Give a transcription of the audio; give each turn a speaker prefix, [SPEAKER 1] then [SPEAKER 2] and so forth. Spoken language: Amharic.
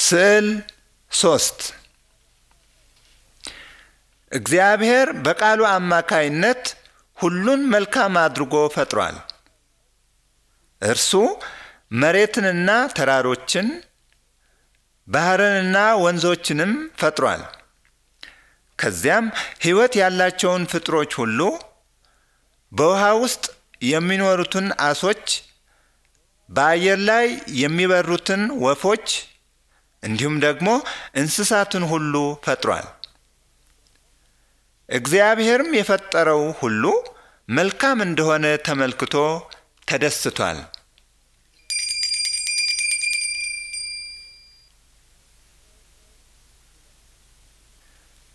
[SPEAKER 1] ስዕል ሶስት እግዚአብሔር በቃሉ አማካይነት ሁሉን መልካም አድርጎ ፈጥሯል። እርሱ መሬትንና ተራሮችን ባህርንና ወንዞችንም ፈጥሯል። ከዚያም ሕይወት ያላቸውን ፍጥሮች ሁሉ በውሃ ውስጥ የሚኖሩትን አሶች፣ በአየር ላይ የሚበሩትን ወፎች እንዲሁም ደግሞ እንስሳትን ሁሉ ፈጥሯል። እግዚአብሔርም የፈጠረው ሁሉ መልካም እንደሆነ ተመልክቶ ተደስቷል።